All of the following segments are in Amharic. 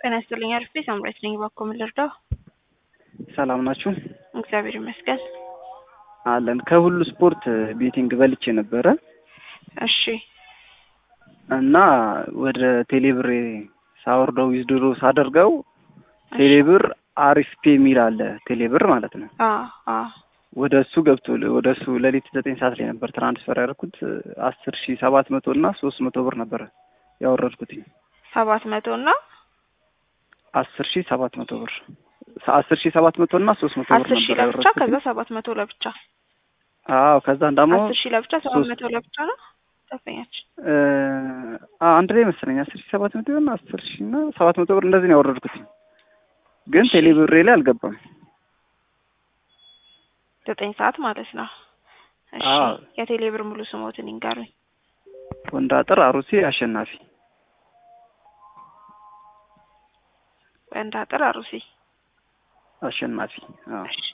ጤና ይስጥልኝ። አሪፍ ሳምራዊት ነኝ። እባክዎ ምን ልርዳው? ሰላም ናችሁ? እግዚአብሔር ይመስገን። አለን። ከሁሉ ስፖርት ቤቲንግ በልቼ ነበረ እሺ እና ወደ ቴሌብር ሳወርደው ዊዝድሮ ሳደርገው ቴሌብር አሪፍ ፔ የሚል አለ። ቴሌብር ማለት ነው። አ አ ወደ እሱ ገብቶ ወደ እሱ ሌሊት ዘጠኝ ሰዓት ላይ ነበር ትራንስፈር ያደርኩት አስር ሺ ሰባት መቶ እና ሶስት መቶ ብር ነበረ ያወረድኩትኝ ሰባት መቶ እና አስር ሺ ሰባት መቶ ብር አስር ሺ ሰባት መቶ እና ሶስት መቶ ብር አስር ሺህ ነበር ለብቻ ያወረድኩት። ከዛ ሰባት መቶ ለብቻ አዎ ከዛን ደግሞ አስር ሺህ ለብቻ ሰባት ሶስት- መቶ ለብቻ ነው ተፈኛችን እ አ- አንድ ላይ መሰለኝ አስር ሺ ሰባት መቶ እና አስር ሺ እና ሰባት መቶ ብር እንደዚህ ነው ያወረድኩትኝ። ግን እሺ። ቴሌብሬ ላይ አልገባም። ዘጠኝ ሰዓት ማለት ነው። እሺ አዎ። የቴሌ ብር ሙሉ ስሞትን ይንገሩኝ። ወንዳጥር አሩሴ አሸናፊ ወንዳጥር አሩሲ። አሸናፊ አዎ እሺ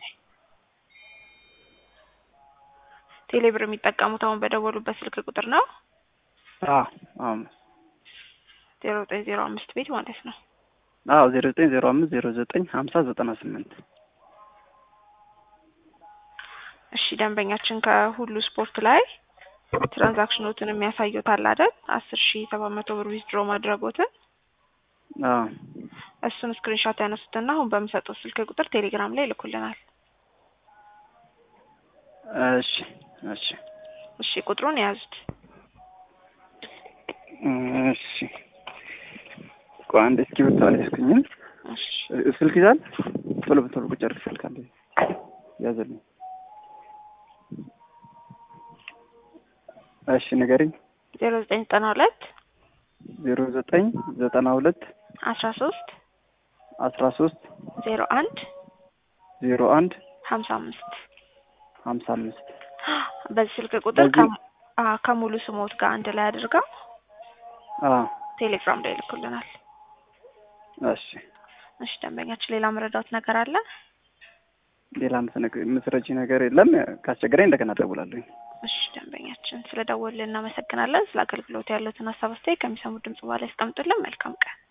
ቴሌ ብር የሚጠቀሙት አሁን በደወሉበት ስልክ ቁጥር ነው አዎ አዎ ዜሮ ዘጠኝ ዜሮ አምስት ቤት ማለት ነው። አዎ ዜሮ ዘጠኝ ዜሮ አምስት ዜሮ ዘጠኝ ሀምሳ ዘጠና ስምንት እሺ ደንበኛችን ከሁሉ ስፖርት ላይ ትራንዛክሽኖትን የሚያሳዩታል አይደል? አስር ሺ ሰባት መቶ ብር ዊዝድሮ ማድረጎትን አዎ እሱን ስክሪንሾት ያነሱትና አሁን በምሰጡት ስልክ ቁጥር ቴሌግራም ላይ ይልኩልናል። እሺ እሺ እሺ ቁጥሩን የያዙት እሺ ቆይ አንድ እስክሪብቶ አልያዝኩኝም። እሺ ስልክ ይዛል ቶሎ በቶሎ ቁጭ አድርግ ስልክ አለ ያዘልኝ። እሺ ንገሪኝ። ዜሮ ዘጠኝ ዘጠና ሁለት ዜሮ ዘጠኝ ዘጠና ሁለት አስራ ሶስት አስራ ሶስት ዜሮ አንድ ዜሮ አንድ ሀምሳ አምስት ሀምሳ አምስት በዚህ ስልክ ቁጥር በዚህ- ከሙ- አ- ከሙሉ ስሞት ጋር አንድ ላይ አድርገው አዎ ቴሌግራም ላይ ይልኩልናል። እሺ እሺ ደንበኛችን ሌላ መረዳት ነገር አለ? ሌላ የምትነግ- የምትረጂ ነገር የለም። ካስቸገረኝ እንደገና እደውላለሁ። እሺ ደንበኛችን ስለ ደወልን እናመሰግናለን። ስለ አገልግሎት ያሉትን ሀሳብ አስተያየት ከሚሰሙ ድምጽ በኋላ ያስቀምጡልን። መልካም ቀን